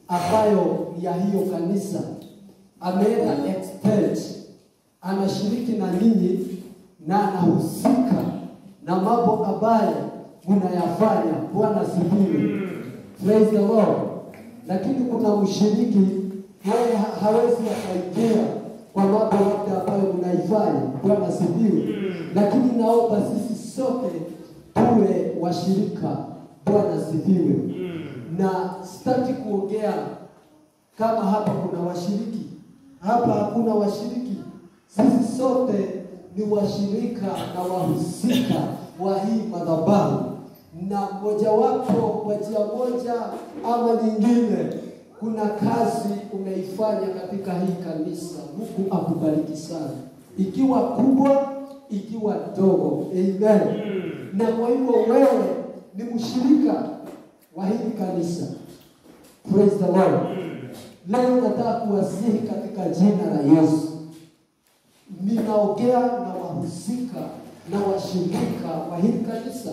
ambayo ni ya hiyo kanisa ameenda expert, anashiriki na ninyi na anahusika na mambo ambayo mnayafanya. Bwana asifiwe. Praise the Lord. Lakini kuna mshiriki yeye ha- hawezi akaingia kwa mambo yote ambayo mnaifanya. Bwana asifiwe. Lakini naomba sisi sote tuwe washirika. Bwana asifiwe. Na sitaki kuongea kama hapa kuna washiriki. Hapa hakuna washiriki. Sisi sote ni washirika na wahusika wa hii madhabahu, na mojawapo kwa njia moja ama nyingine, kuna kazi umeifanya katika hii kanisa. Mungu akubariki sana, ikiwa kubwa, ikiwa ndogo. Amen. Na kwa hivyo wewe ni mshirika wa hili kanisa. Praise the Lord. Leo nataka kuwasihi katika jina la Yesu. Ninaongea na wahusika na washirika wa hili kanisa,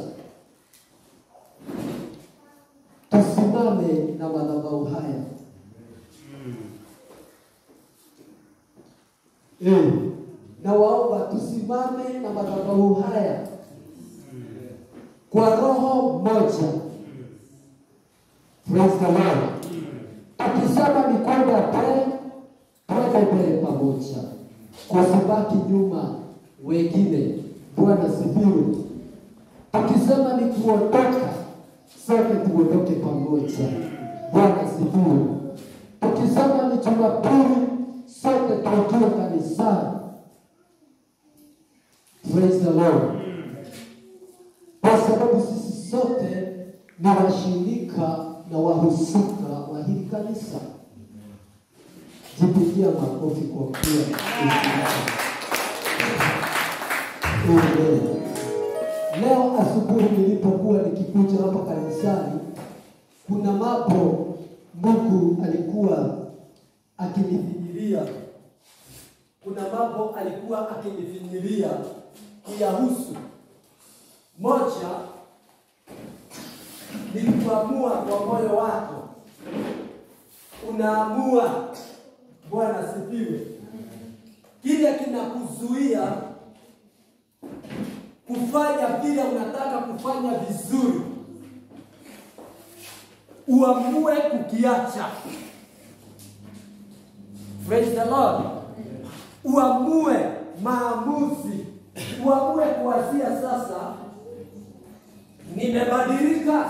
tusimame na madhabahu haya eh, na waomba tusimame na madhabahu haya kwa roho moja. Praise the Lord. Tukisema ni kwenda mbele, twende mbele pamoja, kusibaki nyuma wengine. Bwana sifiwe. Tukisema ni kuondoka, sote tuondoke pamoja. Bwana sifiwe. Tukisema ni Jumapili, sote tuingie kanisani. Praise the Lord. Kwa sababu sisi sote ni washirika na wahusika wa hili kanisa. Jipigia makofi kwa kuwa Amen. Leo asubuhi nilipokuwa nikikuja hapa kanisani, kuna mambo Mungu alikuwa akinifinyilia, kuna mambo alikuwa akinifinyilia kuyahusu. Moja ni kuamua kwa moyo wako, unaamua. Bwana sifiwe. Kile kinakuzuia kufanya vile unataka kufanya vizuri, uamue kukiacha. Praise the Lord. Uamue maamuzi, uamue kuanzia sasa, nimebadilika.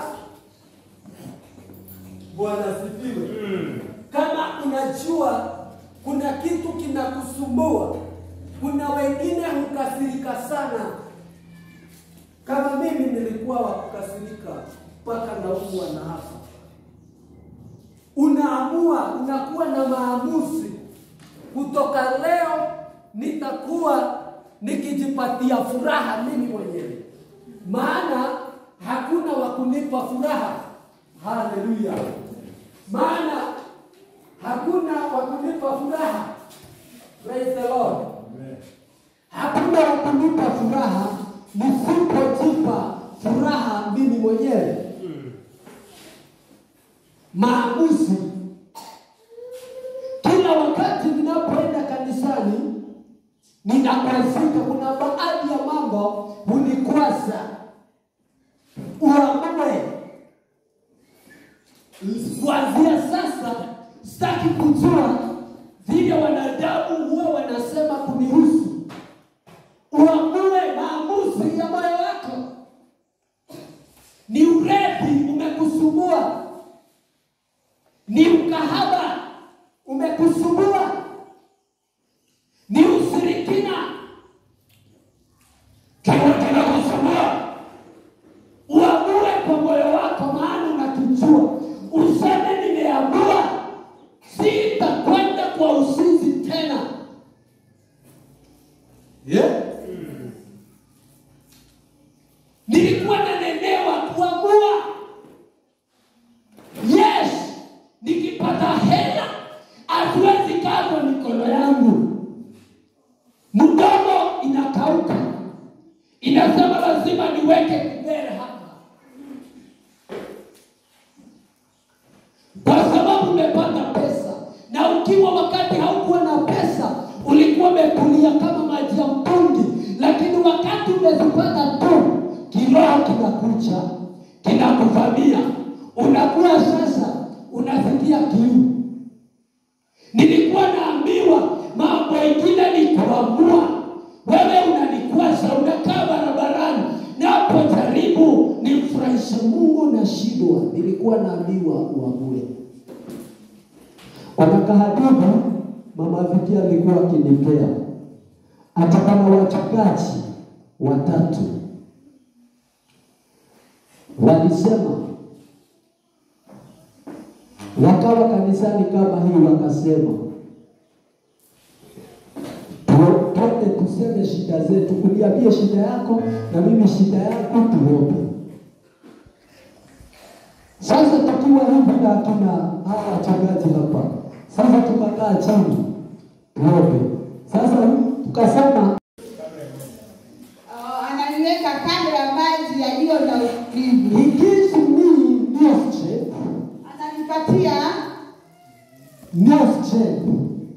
Bwana sifiwe. Kama unajua kuna kitu kinakusumbua, kuna wengine hukasirika sana kama mimi nilikuwa wa kukasirika mpaka naumwa na hapa. Unaamua, unakuwa na maamuzi, kutoka leo nitakuwa nikijipatia furaha mimi mwenyewe, maana hakuna wa kunipa furaha. Haleluya! Maana hakuna wa kunipa furaha. Praise the Lord. Hakuna wa kunipa furaha nisipojipa furaha mimi mwenyewe. Maamuzi kila wakati ninapoenda kanisani ninakwazika. Kuna baadhi ya mambo hunikwaza, uamue kuanzia sasa. Sitaki kujua vile wanadamu huwa wanasema kunihusu. Uamue maamuzi ya moyo wako. Ni urevi umekusumbua, ni ukahaba umekusumbua, ni ushirikina kiwa kinakusumbua. Uamue kwa moyo wako, maana unakijua. Useme nimeamua, sitakwenda kwa usinzi tena. umekulia kama maji ya mtungi, lakini wakati umezipata tu, kiroho kinakucha kinakuvamia, unakuwa sasa unasikia kiu. Nilikuwa naambiwa mambo mengine ni kuamua. Wewe unanikwaza, unakaa barabarani, napojaribu nimfurahishe Mungu nashindwa. Nilikuwa naambiwa uamue. Kuna kahadithi mama Viki alikuwa akinipea, hata kama wachungaji watatu walisema wakawa kanisani kama hii, wakasema tu- twende tuseme shida zetu, uniambie shida yako na mimi shida yangu, tuombe. Sasa tukiwa hivi na tuna hawa wachungaji hapa, sasa tukakaa chini tuombe. Sasa tukasema Oh, ananiweka kando ya maji yaliyo na utulivu, he gives me new strength, ananipatia new strength,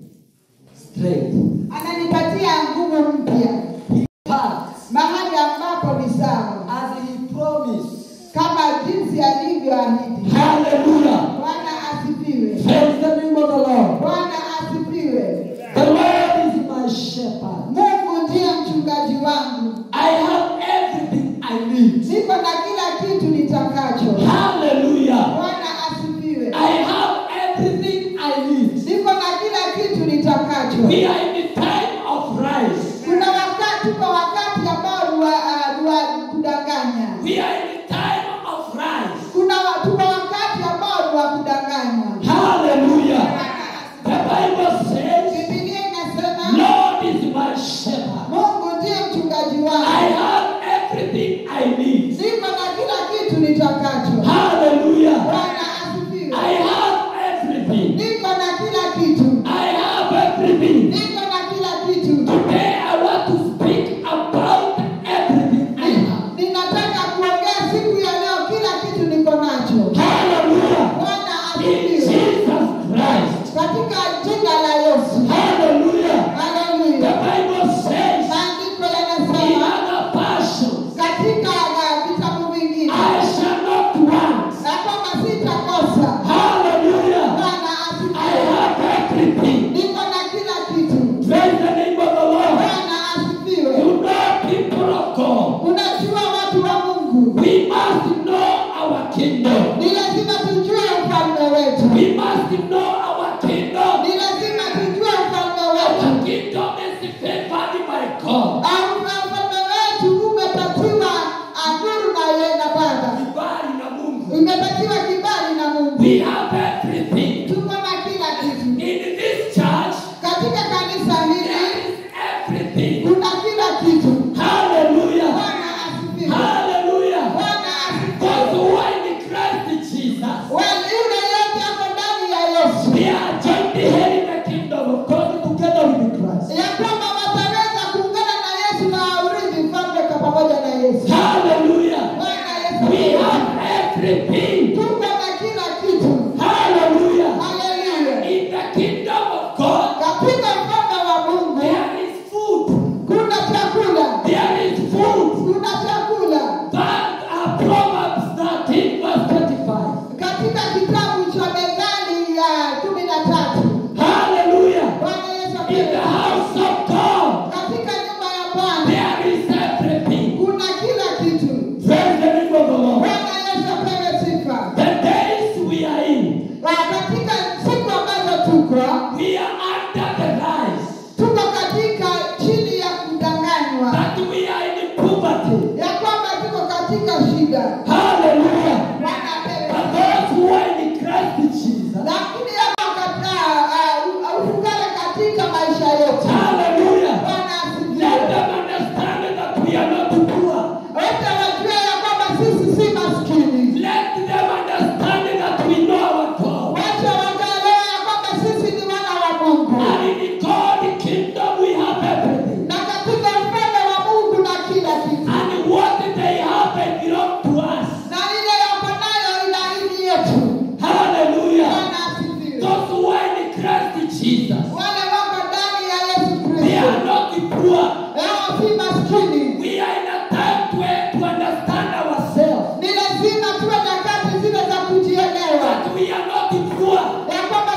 strength. ananipatia nguvu mpya He parts mahali ambapo ni sawa, as he promised. kama jinsi alivyoahidi. Hallelujah. Bwana asifiwe, Praise the name of the Lord. Bwana asifiwe. The Lord is my shepherd. Mungu ndiye mchungaji wangu, I have everything I need. niko na kila kitu nitakacho. Hallelujah. Bwana asifiwe, I have everything I need. niko na kila kitu nitakacho. We are in the time of rise. Kuna wakati kwa wakati ambao ni wa, uh, ni wa kudanganya. We are in the time of rise. Kuna wa- tuna wakati ambao ni wa kudanganya. Hallelujah. Bwana The asifiwe. Bible says, Biblia inasema Lord is my shepherd. Mungu ndiye mchungaji I wangu, have everything I need. niko na kila kitu nitakacho. Hallelujah. Bwana asifiwe. I have everything. Niko na kila kitu, I have everything. niko na kila kitu. Today I want to speak about everything I have. Ninataka kuongea siku ya leo, kila kitu niko nacho. Hallelujah. Bwana In asifiwe. Jesus Christ. Katika jina la Yesu. Hallelujah. The Haleluya. Bible says Maandiko in yanasema other passions, katika uh, vitabu vingine I shall not want. na kwamba sitakosa. Hallelujah. Bwana I asifiwe. have everything. Niko na kila kitu. Praise the name of the Lord. Bwana asifiwe. You know, people of God, Unajua watu wa Mungu, we must know our kingdom. ni lazima tujue ufalme wetu, We must know our kingdom. ni lazima tujue ufalme Our wetu. kingdom is favored by God. Au ufalme wetu umepatiwa adhuru na yeye na Bwana, Kibali na Mungu. umepatiwa kibali na Mungu. We have everything. Tuko na kila kitu In this church, katika kanisa hili, there is everything. kuna kila kitu. Hallelujah. Bwana asifiwe. Hallelujah. Bwana Those asifiwe. who are in Christ Jesus, Wale yule yote ako ndani ya Yesu, they are joint here in the kingdom of God together with Christ. ya kwamba wataweza kuungana na Yesu na urithi ufalme kwa pamoja na Yesu. Hallelujah. Bwana Yesu, We have everything. tuko na kila kitu. Hallelujah. Haleluya. In the kingdom of God, Katika ufalme wa Mungu there is food. kuna chakula, There is food. kuna chakula. That are Proverbs 13 verse 25. Katika kitabu cha Methali ya kumi na tatu Hallelujah. Bwana Yesu In the apewe. house of God, Katika nyumba ya Bwana there is everything. kuna kila kitu. Praise the name of the Lord. Bwana Yesu apewe sifa. The days we are in, Na katika siku ambazo tuko we are under the lies tuko katika chini ya kudanganywa, that we are in poverty. ya kwamba tuko katika shida. Hallelujah. Bwana apewe But sifa. those who are in Christ Jesus, Lakini hapo katika uh, ufukara katika maisha yetu. hallelujah. Bwana Let asifiwe. them understand that we are not poor. Wote wajue ya kwamba sisi si maskini. Let them understand that we know our God. Wacha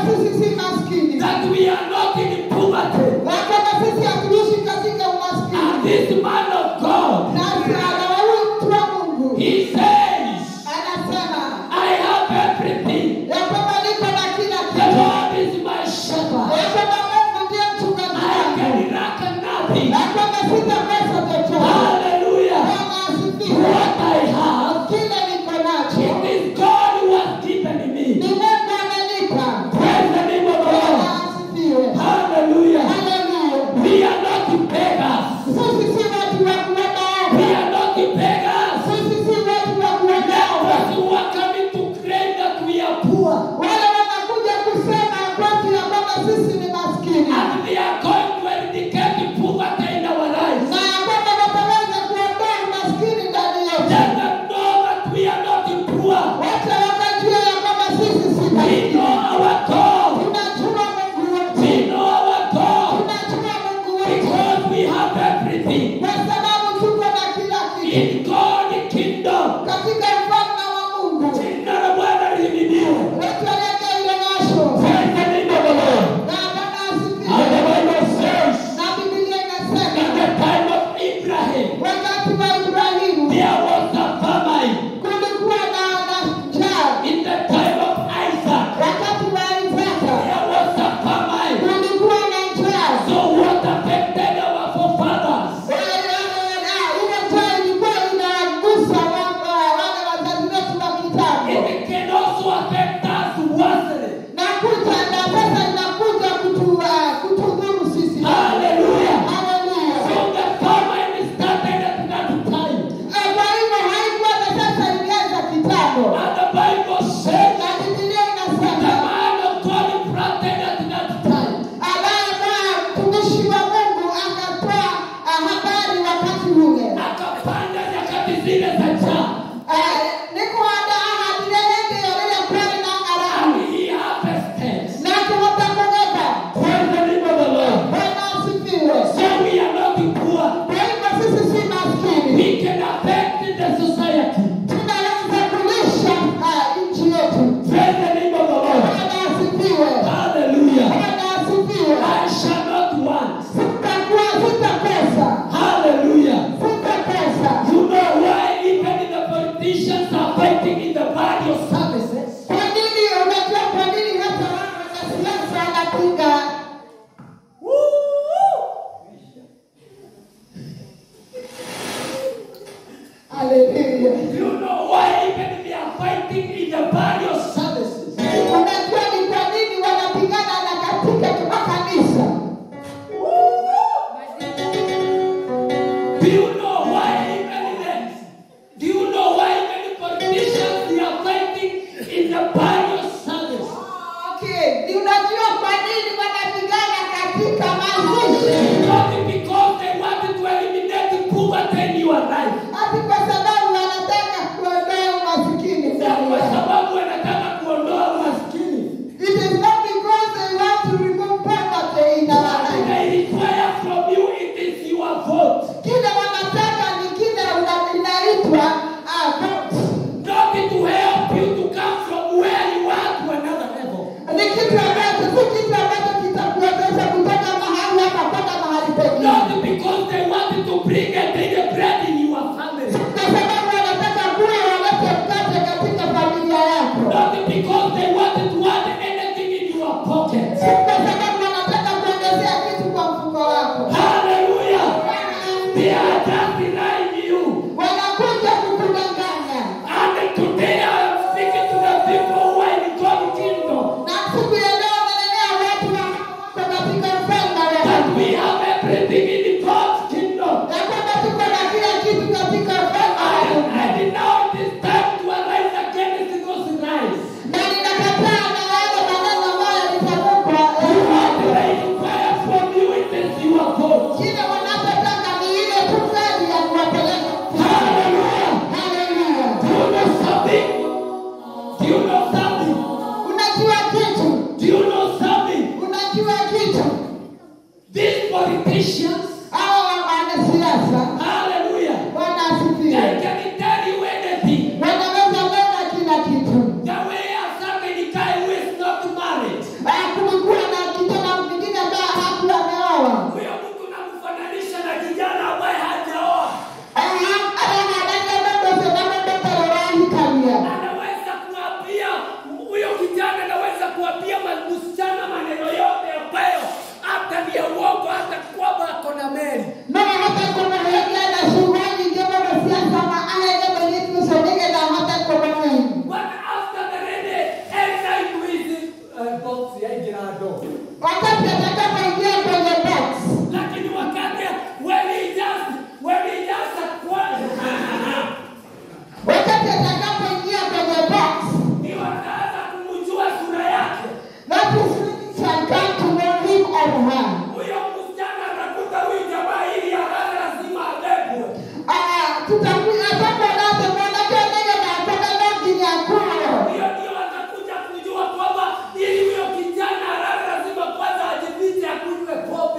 sisi si maskini, that we are not in poverty. na kwamba sisi hatuishi katika And umaskini. this man of God, Na na huyu mtu wa Mungu he says, anasema I have everything. ya kwamba niko na kila The kitu, Lord is my shepherd. ya kwamba Mungu ndiye mchungaji I wangu, can lack nothing. na kwamba sitakosa chochote. Hallelujah. Bwana asifiwe. What I have, Kile niko nacho it is God who has given me. ni Mungu amenipa. Praise the name of the Bwana Lord. asifiwe. Hallelujah. Haleluya. We are not beggars. Sisi si watu wa kuomba We ombi. are not beggars. Sisi si watu wa kuomba ombi. Those who are coming to claim that we are poor. Wale wanakuja kusema kwetu ya kwamba sisi ni maskini And we are going to eradicate poverty in our lives. na ya kwamba wataweza kuondoa umaskini ndani yetu. Let them know that we are not poor. Wote wakajua ya kwamba sisi si We maskini. know our God. Tunajua Mungu wetu. We know our God. Tunajua Mungu wetu Because we have everything. kwa sababu tuko na kila kitu In God's kingdom. katika ufalme wa Mungu. Jina la Bwana lihimidiwe. Wetu aliyeka ile nasho Praise the name of the Lord. na Bwana And the asifiwe. Bible says, Na Biblia in inasema the time of Abraham, wakati wa Ibrahimu there was a famine. kulikuwa na na njaa, In the time of Isaac, wakati wa Isaka there was a famine. kulikuwa na njaa. So what affected our forefathers? Ile njaa ilikuwa inagusa wa- wale wazazi wetu wa kitambo, It can also affect us worse. na kuja na sasa inakuja kutu- ah, kutudhuru sisi. Hallelujah. Haleluya. So the famine started at that time. Ah, Kwa hivyo haikuwa na sasa ilianza kitambo, And the Bible says na Biblia the inasema man of God planted at that time. ambaye Bwana mtumishi wa Mungu akatoa ah, habari wakati ule Akapanda nyakati zile za njaa. Ah, nikuanda ahadi lehende yolile kweli na ng'aramu And he harvested. na tuwatakuweka Praise the name of the Lord. Bwana asifiwe. So we are not poor. Kwa hivyo sisi si maskini, We can affect the society. tunaweza kulisha ah, nchi yetu. Praise the name of the Lord. Bwana asifiwe. Hallelujah. Bwana asifiwe. I shall not want. Sitakuwa sitakosa, Hallelujah. sitakosa. You know why even the politicians are fighting in the body of services? Kwa nini? Unajua kwa nini hata wao wanasiasa wanapinga Haleluya. You know why even they are fighting in the body of services? Unajua ni kwa nini wanapigana na katika makanisa? Do you know why even the, do you know why even politicians they are fighting in the body of service? Okay, ni unajua kwa nini wanapigana katika mazishi? Not because they want to eliminate poverty in your life. Ati kwa sababu wanataka kuondoa umasikini Na ndani kwa yao. sababu wanataka kuondoa umaskini. It is not because they want to remove poverty in our What life. they require from you, it is your vote. Kile wanataka ni kile una- inaitwa ah, vote. Not to help you to come from where you are to another level. Ni kitu ambacho si kitu ambacho kitakuwezesha kutoka mahali hapa kwenda mahali pengine. Not because they want to bring a daily bread in your family. Kwa sababu wanataka kuwa walete mkate katika familia yako. Not because they want to add anything in your pocket. Kwa sababu wanataka kuongezea kitu kwa mfuko wako. Hallelujah. They are just denying you. Wanakuja kukudanganya. And today I am speaking to the people who are in God's kingdom. Na siku ya leo wananenea watu wa wako katika ufalme wa That Mungu. we have everything in God's kingdom. Ya kwamba tuko na kila kitu katika ufalme wa And, Mungu. and now it is time to arise against those lies. Na ninakataa na yale maneno ambayo yalitamkwa. eh, What they require from you, it is your vote. Kile wanachotaka ni ile tu kadi ya kuwapeleka. Hallelujah. Haleluya. Do you know something? Do you know something? Unajua kitu? Do you know something? Unajua kitu? These politicians, Hawa wanasiasa hallelujah, Bwana they asifiwe. can tell you anything. Wanaweza kwenda kila kitu. The way a certain guy who is not married, Ah, box yaingira ndo wakati atakapoingia kwenye box lakini wakati when he just when he just acquired wakati atakapoingia kwenye box ni wakaanza kumjua sura yake that is when he shall come to know him or her huyo msichana atakuta huyu jamaa ili haraka lazima abebwe Ah, tutakuja hapo nazo mwanake nene na kutoka ndoki nyakuo hiyo ndio watakuja kujua kwamba ili huyo kijana haraka lazima kwanza ajifiche akunywe pombe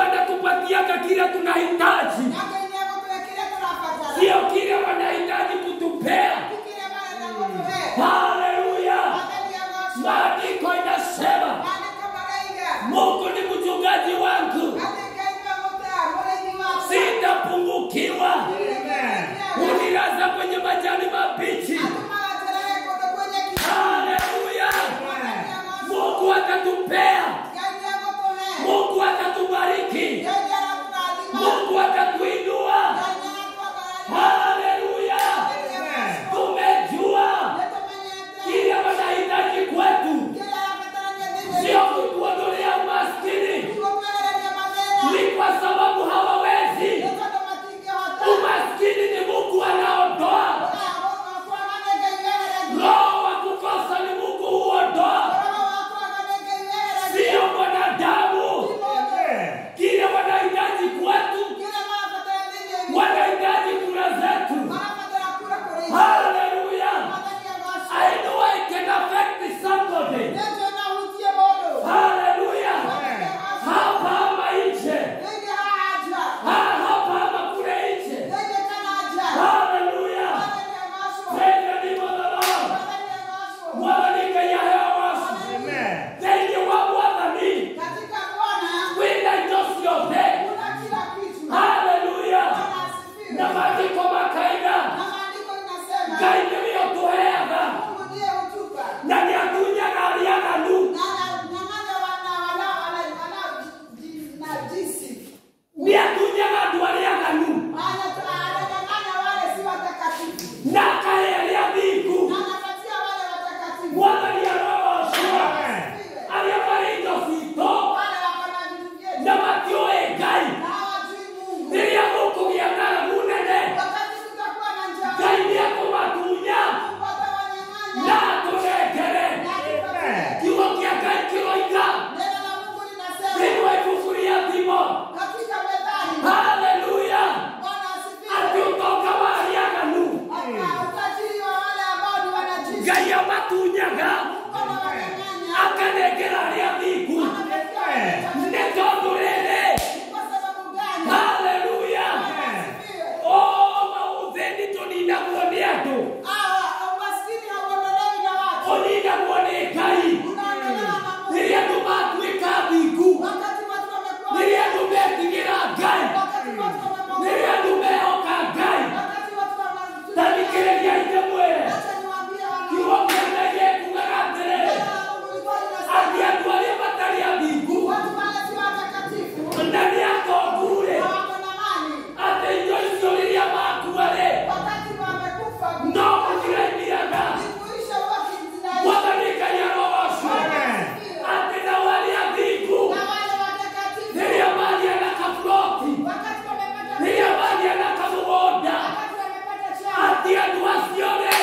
wanatupatiaga kile tunahitaji, sio kile wanahitaji kutupea. Haleluya! Maandiko inasema Mungu ni mchungaji wangu, sitapungukiwa. Unilaza kwenye majani mabichi. Haleluya! Mungu atatupea, Mungu atatubariki, Mungu atatuinua. Haleluya! Tumejua kile wanahitaji kwetu, sio kutuondolea umaskini, ni kwa sababu hawawezi. Umaskini ni Mungu anaondoa, roho wa kukosa ni Mungu huondoa, sio mwanadamu. Kile wanahitaji kwetu, wanahitaji kura zetu. Haleluya! I know I can affect somebody. Haleluya! Hapa ama nje, Ha- hapa ama kule nje. Haleluya! Praise the name of the Lord. Mwalalika ya hewa wasu. Thĩinĩ wa Mwathani, wĩna indo ciothe. Haleluya! Na maandĩko makaiga, Ngai nĩwe ũtũheaga, na nĩatunyaga arĩa aganu. Nĩatunyaga andũ arĩa aganu, na akahe arĩa athingu. Mwathani arogoocwo. Arĩa marĩ indo ciitũ, na matiũĩ Ngai. Rĩrĩa mũkũgĩa ng'aragu nene, Ngai nĩekũmatunya na atũnengere. Kiugo kĩa Ngai kĩroiga thĩinĩ wa ibuku rĩa thimo. Haleluya! Atĩ ũtonga wa arĩa aganu, Ngai amatunyaga, akanengera arĩa athingu. Nĩ tondũ rĩrĩ, haleluya! O maũthĩni tũninagwo nĩ andũ, ũninagwo nĩ Ngai. Rĩrĩa andũ matuĩka athingu, rĩrĩa andũ metigĩra Ngai, rĩrĩa andũ mehoka Ngai, ta thikĩrĩria ithe mwĩre, kiugo kĩa Ngai gĩkugaga atĩrĩ, atĩ andũ arĩa matarĩ athingu na nĩ atongu-rĩ, atĩ indo icio rĩrĩa makua-rĩ, no gũciraimiraga. Mwathani Ngai arogocwo, atĩ nao arĩa athingu, rĩrĩa magĩa na kaburoti, rĩrĩa magĩa na kamũgũnda, atĩ andũ acio-rĩ,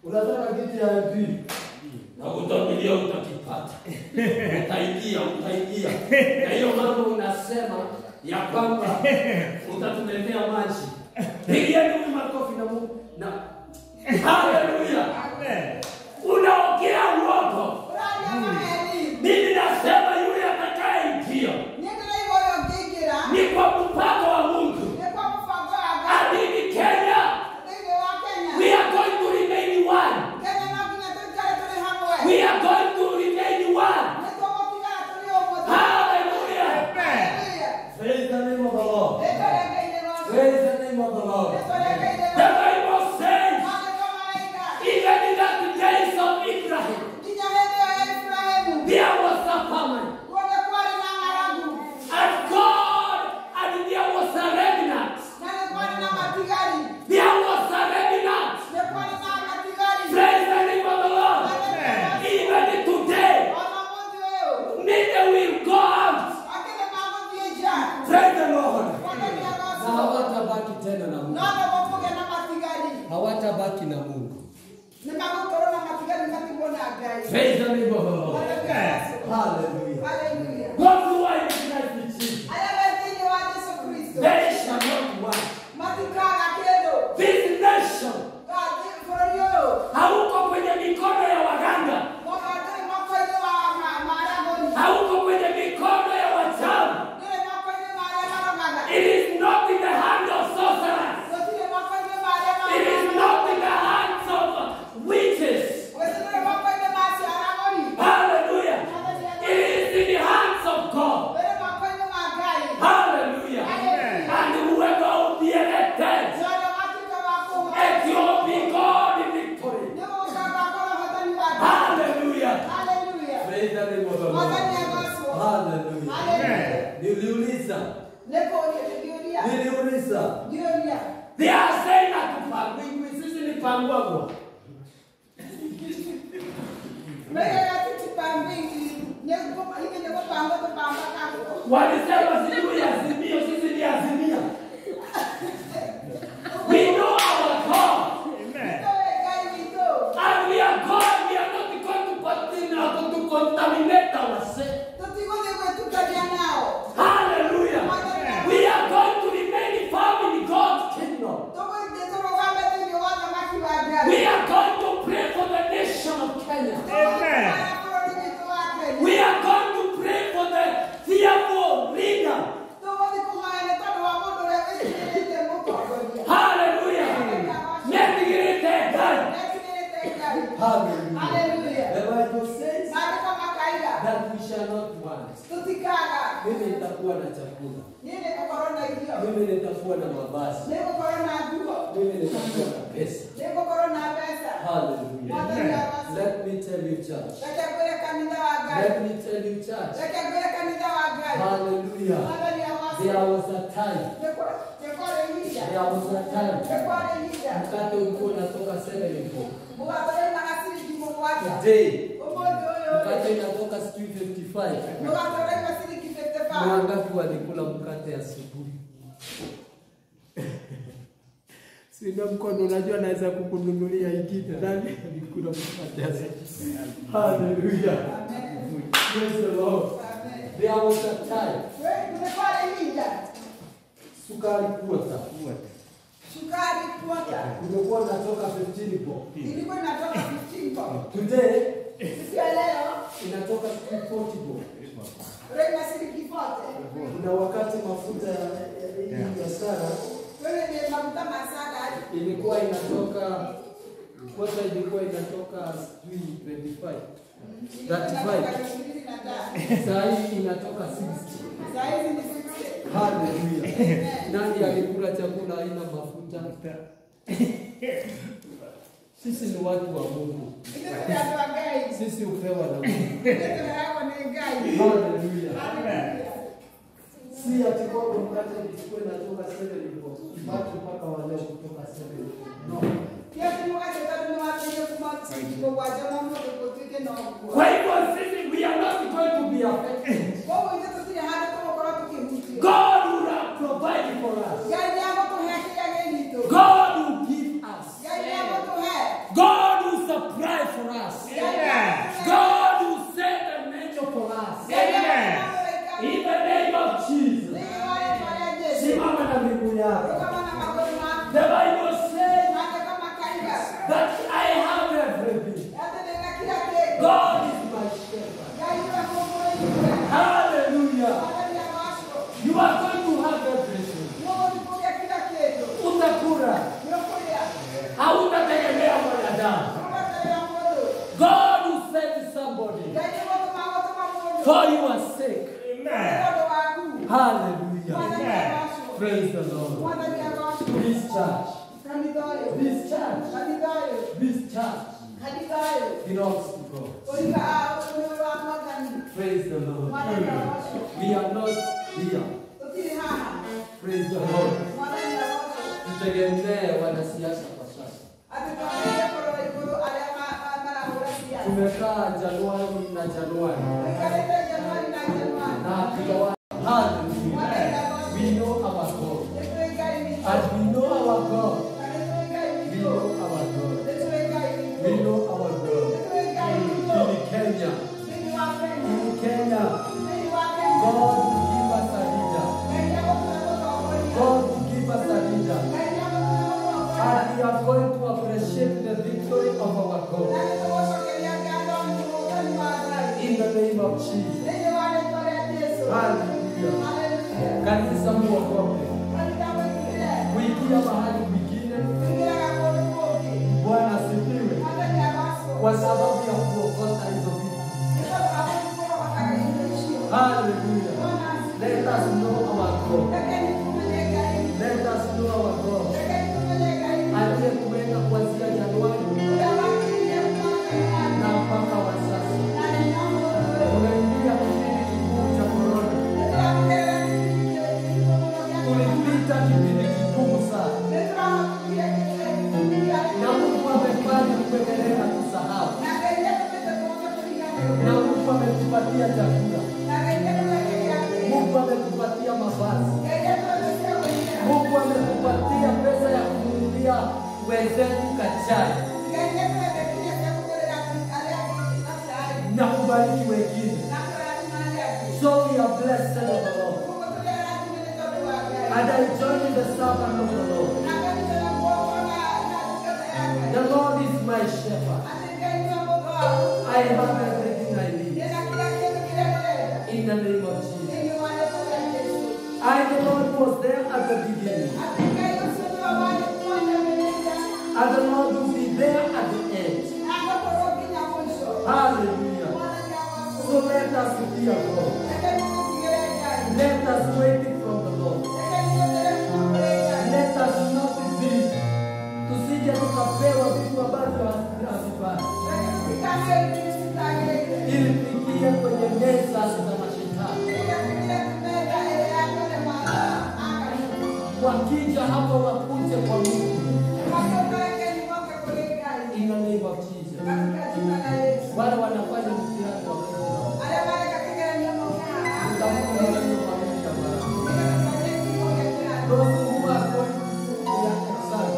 Unataka kiti ya MP? na utabilia utakipata, utaingia utaingia. Na hiyo mambo unasema ya kwamba utatuletea maji, pigieni huyu makofi na Mungu na haleluya. Unaongea uongo. Mimi nasema yule atakayeingia ni kwa mpango wa Mungu. Adini Kenya, we are going to remain one. We are going to remain one. Hallelujah. Praise the name of the Lord. Praise the name of the Lord. The Bible says, even in the days of Abraham, there was a famine. And God, and there was a remnant. There was a remnant. Praise the name of the Lord. Even today, many will go out. Praise the Lord. Na hawatabaki tena na Mungu. Hawatabaki na Mungu. Praise the name of the Lord. Hallelujah. Those who are in Christ Jesus, they shall not want. This nation hauko kwenye mikono ya waganga, hauko kwenye mikono ya wachawi. It is not in the hand of sorcerers. It is not in the hands of witches. Hallelujah. It is in the hands of God. Hallelujah. And whoever will be elected, it will be God in victory. Hallelujah. Praise the name of the Lord. Hallelujah. Niliuliza. Niliuliza. They are saying that tupangwe, sisi ni pangwagwa. Walisema sijui azimio, sisi ni azimia. We know our God. And we are God. We are not going to continue to contaminate ourselves. Hallelujah. We are going to remain firm in God's kingdom. We are going to pray for the nation of Kenya. We are going to pray for the fearful leader. Hallelujah. Making it a God. Hallelujah. Hallelujah. The Bible says Maandiko makaida that we shall not want. tutikaga Mimi nitakuwa na chakula. nini kukorona irio Mimi nitakuwa na mavazi. niko korona nguo Mimi nitakuwa na pesa. niko korona pesa Hallelujah. Let me tell you, church. reke ngwire kanitha wa ngai Let me tell you, church. reke ngwire kanitha wa ngai Hallelujah. mwathani There awacio was a time. nĩkwarĩ ihinda There was a time. nĩkwarĩ ihinda Mkate ulikuwa unatoka 74. mũgatũrĩmaga ciringi mũgwanja Today, ũmũthĩ ũyũ mkate inatoka sijui 55. mũgatũrĩma ciringi Ni 55 wangapi walikula mkate asubuhi? Sina mkono, unajua naweza kukununulia ingine. Nani alikula mkate asubuhi? Hallelujah. Praise the Lord. There was a time. nĩkwarĩ ihinda Sukari kuota. sukari kuota Ulikuwa unatoka 15 bob. ilikuwa inatoka 15 bob Today siku ya leo inatoka 40 bob. rĩma ciringi 40 Kuna wakati mafuta ya ya- ya biashara wewe ni mafuta masada ilikuwa inatoka kwanza ilikuwa inatoka sijui 25 35 saa hii inatoka 60 Saizi ni 60. haleluya nani alikula chakula aina mafuta sisi ni watu wa mungu Ile tunaambiwa gai. sisi hupewa na mungu Ile tunawekwa ni gai. haleluya Hallelujah. si ati kwamba mkate ilikuwa inatoka 7 watu mpaka waleo kutoka 7 no Pia tunukaje tatu ni watu wenye kumati kwa waja na mmoja kwa tuke na kwa. Kwa hivyo sisi we are not going to be affected. Kwa hiyo ndio tusije hata kama kwa watu kimuti. God will have provided for us. Gai yako tu haki ya gai nito. God will give us. Gai yako tu hai. God will God is my shepherd. Hallelujah. You are going to have everything. Utakula. Hautategemea mwanadamu. God will send somebody for your sake. Hallelujah. Praise the Lord. This church, this church, this church belongs to God. Praise the Lord. We are not here. Praise the Lord. Tutegemee wanasiasa kwa sasa. Tumekaa Januari na Januari na hatujawa Hallelujah. We know our God. And we know our God. We know our God. We know our God. In Kenya, in Kenya, God will give us a leader. God will give us a leader. And we are going to appreciate the victory of our God. In the name of Jesus. Hallelujah. Kanisa muogope. Kuingia mahali kwingine, Bwana asifiwe, kwa sababu ya kuokota hizo vitu. Hallelujah. Let us know our God. Let us know our God. Aliyekuweka kuanzia Januari na mpaka wa sasa. Tunaingia kipindi kigumu cha korona. Tulipita kipindi kigumu sana, na Mungu amefanya kuendelea kusahau, na Mungu ametupatia chakula, Mungu ametupatia mavazi, Mungu ametupatia pesa ya kununulia wenzetu kachai na kubariki wengine. So we are blessed of the Lord. And I join the servant of the Lord. The Lord is my shepherd. I have everything I need. In the name of Jesus. I, the Lord, was there at the beginning. And the Lord will be there at the end. Hallelujah. So let us fear God. Let us wait from the Lord. Let us not be tusije tukapewa vitu ambavyo hazifai ili tuingie kwenye meza za mashetani. Wakija hapo wakuje kwa Mungu. In the name of Jesus. Wale wanafanya mtihani wa Mungu. Utamuona walio pamoja nao. Those who are going through their exam,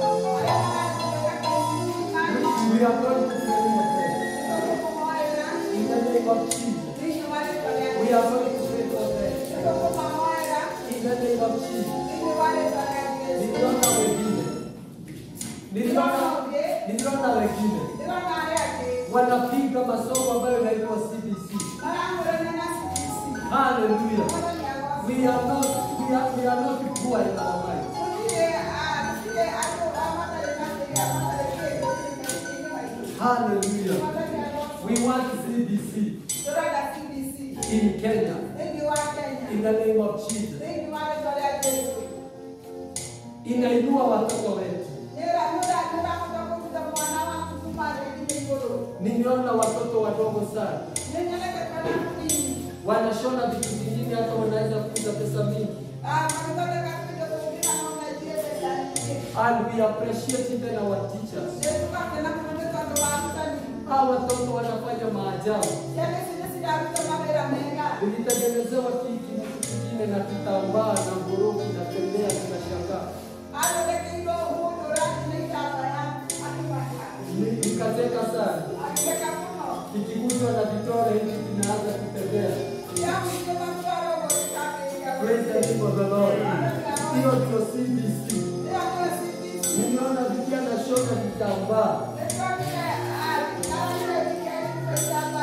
we are going to pray for them. In the name of Jesus. We are going to pray for them. In the name of Jesus. Niliona wengine. Niliona niliona wengine wanapiga masomo ambayo inaitwa CBC. Hallelujah. We are not we are, we are not poor in our mind. Hallelujah. We want CBC in Kenya. In the name of Jesus. Inainua watoto wetu. Nimeona watoto wadogo sana wanashona vitu vingine, hata wanaweza kuuza pesa mingi. And we appreciate even our teachers. Hawa watoto wanafanya maajabu. Ulitengenezewa kiki na kitu kingine na kitambaa na ngoroki na tembea, tunashangaa. Ni- Nikacheka sana, kikiguswa na vitore hivi vinaanza kutembea. Praise the name of the Lord. Hiyo ndio CBC. Nimeona vijana shona vitambaa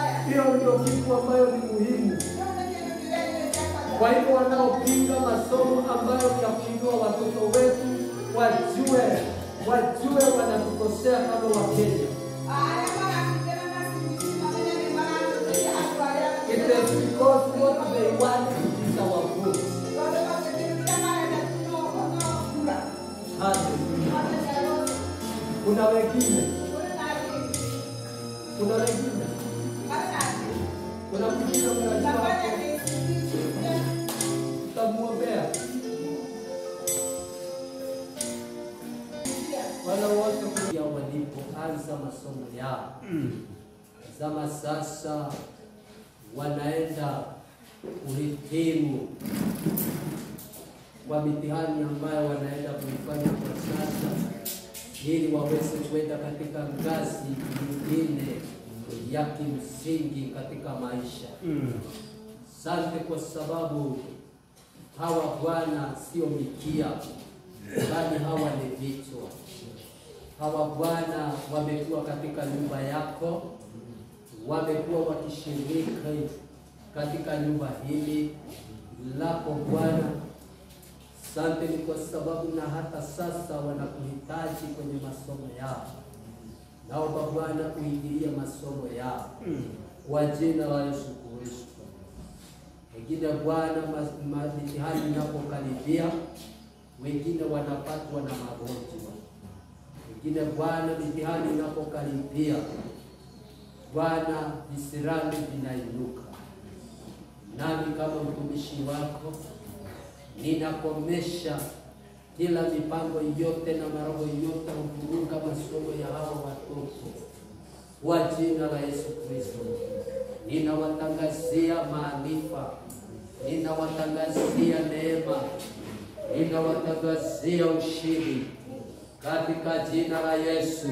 ndio kitu ambayo ni muhimu. Kwa hivyo wanaopinga masomo ambayo ya kuinua watoto wetu wajue, wajue wanatukosea kama Wakenya. It is because what they want is our vote. Hallelujah. Kuna wengine, kuna wengine, kuna mwingine mnajua tutamwombea wale wote kuja walipoanza masomo yao. Zama sasa wanaenda kuhitimu kwa mitihani ambayo wanaenda kuifanya kwa sasa, ili waweze kwenda katika ngazi nyingine ya kimsingi katika maisha. Asante kwa sababu hawa Bwana sio mikia, bali hawa ni vichwa. Hawa Bwana wamekuwa katika nyumba yako, wamekuwa wakishiriki katika nyumba hili lako Bwana. Asante ni kwa sababu na hata sasa wanakuhitaji kwenye masomo yao. Naomba Bwana uingilie masomo yao kwa jina la Yesu Kristo. Wengine Bwana, ma- ma- mitihani inapokaribia, wengine wanapatwa na magonjwa, wengine Bwana, mitihani inapokaribia, Bwana, visirani vinainuka. Nami kama mtumishi wako ninakomesha kila mipango yote na maroho yote kuvuruga masomo ya hawa watoto kwa jina la Yesu Kristo. Ninawatangazia maarifa, ninawatangazia neema, ninawatangazia ushindi katika jina la Yesu.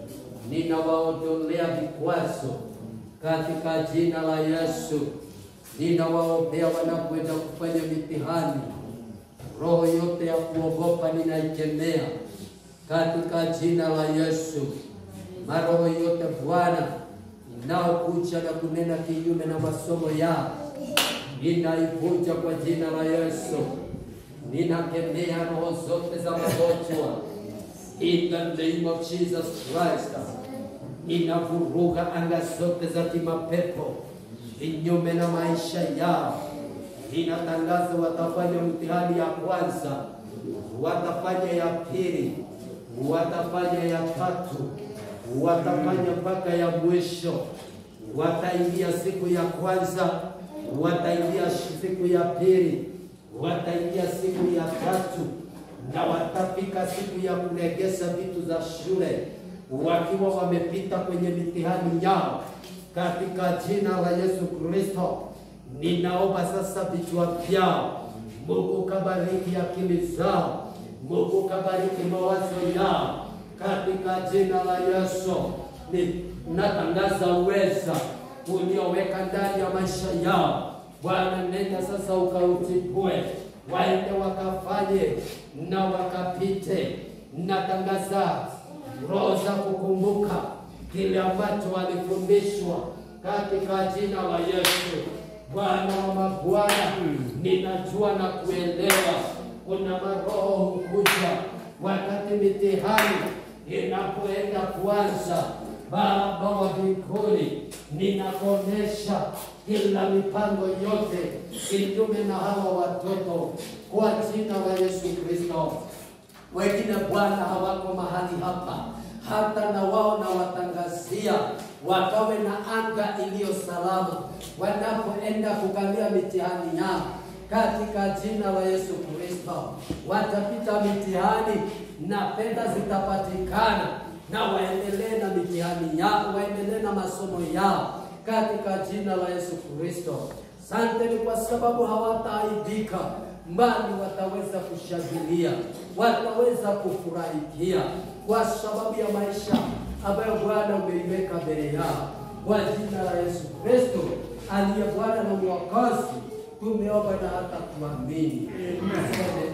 Ninawaondolea vikwazo katika jina la Yesu. Ninawaombea wanapoenda kufanya mitihani, roho yote ya kuogopa ninaikemea katika jina la Yesu. Maroho yote Bwana inaokuja na kunena kinyume na masomo yao, ninaivunja kwa jina la Yesu. Ninakemea roho zote za magonjwa in the name of Jesus Christ. Ninavuruga anga zote za kimapepo kinyume na maisha yao. Ninatangaza watafanya mtihani ya kwanza, watafanya ya pili, watafanya ya tatu, watafanya mpaka ya mwisho. Wataingia siku ya kwanza, wataingia siku ya pili, wataingia siku ya tatu, na watafika siku ya kuregeza vitu za shule wakiwa wamepita kwenye mitihani yao katika jina la Yesu Kristo. Ninaomba sasa vichwa vyao, Mungu kabariki akili zao, Mungu kabariki mawazo yao katika jina la Yesu. Ninatangaza uweza ulioweka ndani ya maisha yao. Bwana, nenda sasa ukautibue, waende wakafanye na wakapite. Natangaza roho za kukumbuka kile ambacho walifundishwa katika jina la Yesu. Bwana wa mabwana, ninajua na kuelewa kuna maroho hukuja wakati mitihani inapoenda kuanza. Baba wa mbinguni, ninakomesha kila mipango yote kinyume na hawa watoto kwa jina la Yesu Kristo. Wengine Bwana hawako mahali hapa, hata na wao na watangazia wakawe na anga iliyo salama wanapoenda kukalia mitihani yao katika jina la Yesu Kristo. Watapita mitihani na fedha zitapatikana, na waendelee na mitihani yao, waendelee na masomo yao katika jina la Yesu Kristo. Asante ni kwa sababu hawataaibika mbali wataweza kushangilia, wataweza kufurahikia kwa sababu ya maisha ambayo Bwana umeiweka mbele yao. Kwa jina la Yesu Kristo aliye Bwana na Mwokozi, tumeomba na hata kuamini. Asante